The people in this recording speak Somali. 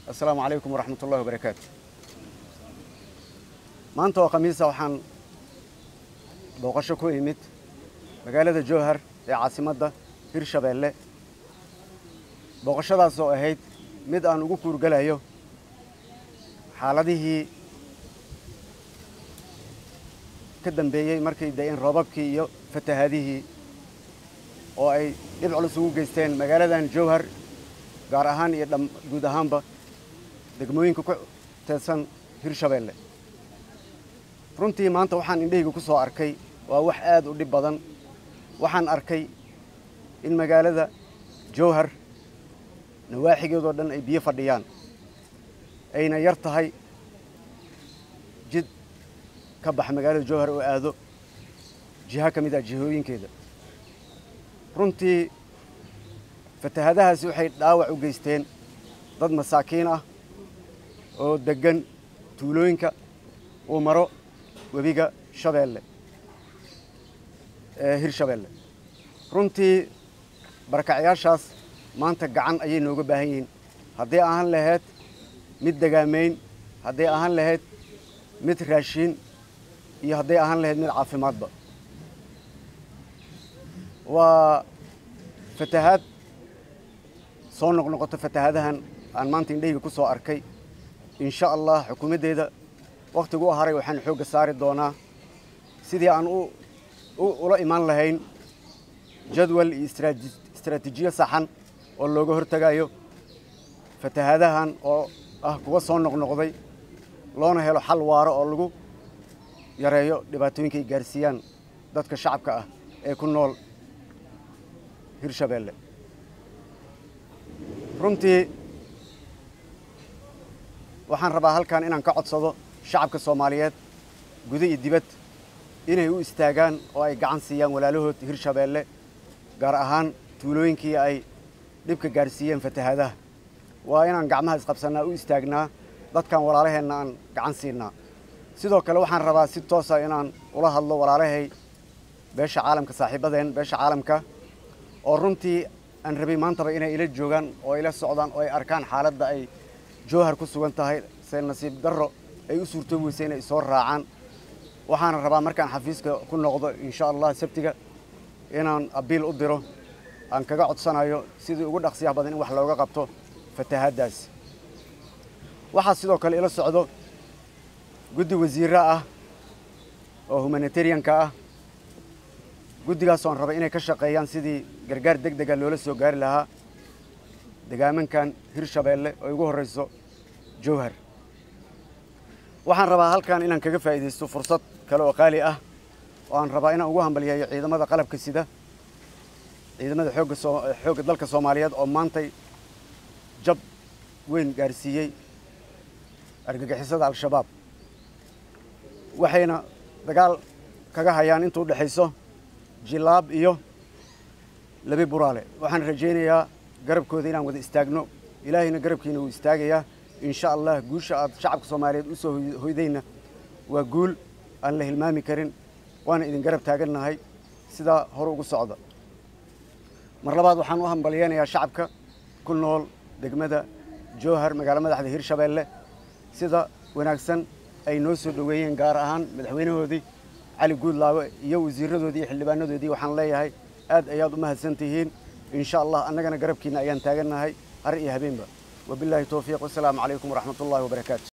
assalaamu calaykum waraxmat ullahi wabarakaatu maanta oo khamiisa waxaan booqasho ku imid magaalada jowhar ee caasimadda hirshabeelle booqashadaas oo ahayd mid aan ugu kuurgalayo xaaladihii ka dambeeyey markay da-een roobabkii iyo fatahaadihii oo ay dhib culus ugu geysteen magaaladan jowhar gaar ahaan iyo dham guud ahaanba degmooyinka ku teedsan hirshabeelle runtii maanta waxaan indhahayga ku soo arkay waa wax aad u dhib badan waxaan arkay in magaalada jowhar nawaaxigeedoo dhan ay biyo fadhiyaan ayna yar tahay jid ka bax magaalada jowhar oo aado jiha ka mid ah jihooyinkeeda runtii fatahadahaasi waxay dhaawac u geysteen dad masaakiin ah oo deggan tuulooyinka uu maro webiga shabeelle ee hirshabeelle runtii barakacyaashaas maanta gacan ayay nooga baahan yihiin hadday ahaan lahayd mid degaamayn hadday ahaan lahayd mid raashiin iyo hadday ahaan lahayd mid caafimaadba waa fatahaad soo noqnoqoto fatahaadahan aan maanta indhahayga ku soo arkay insha allah xukuumaddeeda wakhtigu u haray waxaan xoogga saari doonaa sidii aan ula imaan lahayn jadwal iyo istraatiijiyo saxan oo looga hortegayo fatahaadahan oo ah kuwa soo noqnoqday loona helo xal waaro oo lagu yareeyo dhibaatooyinka ay gaarsiiyaan dadka shacabka ah ee ku nool hirshabeelle runtii waxaan rabaa halkan inaan ka codsado shacabka soomaaliyeed guda iyo dibad inay u istaagaan oo ay gacan siiyaan walaalahood hirshabeelle gaar ahaan tuulooyinkii ay dhibka gaarsiiyeen fatahaadaha waa inaan gacmaha isqabsannaa u istaagnaa dadkan walaalaheenna aan gacan siinaa sidoo kale waxaan rabaa si toosa inaan ula hadlo walaalahay beesha caalamka saaxiibadeen beesha caalamka oo runtii aan rabay maantaba inay ila joogaan oo ila socdaan oo ay arkaan xaaladda ay jowhar ku sugan tahay se nasiib darro ay u suurtoobi weysay inay soo raacaan waxaana rabaa markaan xafiiska ku noqdo insha allah sabtiga inaan abiil u diro aan kaga codsanayo sidii ugu dhaqsiyaha badan in wax looga qabto fatahaaddaas waxaa sidoo kale ila socdo guddi wasiirra ah oo humanitarianka ah guddigaas oan rabay inay ka shaqeeyaan sidii gargaar deg dega loola soo gaari lahaa degaamankan hirshabeelle oo igu horreyso jowhar waxaan rabaa halkan inaan kaga faa'iidaysto fursad kale oo qaali ah oo aan rabaa inaan ugu hambalyeeyo ciidamada qalabka sida ciidamada xoogga soo xoogga dalka soomaaliyeed oo maantay jab weyn gaarsiiyey argagixisada al-shabaab waxayna dagaal kaga hayaan inta u dhexayso jilaab iyo labi buraale waxaan rajaynayaa garabkooda inaan wada istaagno ilaahayna garabkiina wuu istaagayaa insha allah guusha aad shacabka soomaaliyeed u soo hoydayna waa guul aan la hilmaami karin waana idin garab taagannahay sidaa hore ugu socda mar labaad waxaan u hambalyeynayaa shacabka ku nool degmada jowhar magaalo madaxda hirshabeelle sida wanaagsan ay noo soo dhoweeyeen gaar ahaan madaxweynahoodii cali guudlaawe iyo wasiiradoodii iyo xildhibaanadoodii waxaan leeyahay aad ayaad u mahadsan tihiin insha allah annagana garabkiina ayaan taagannahay har iyo habeenba wabilaahi towfiiq wasalaamu calaykum waraxmat ullahi wabarakaatu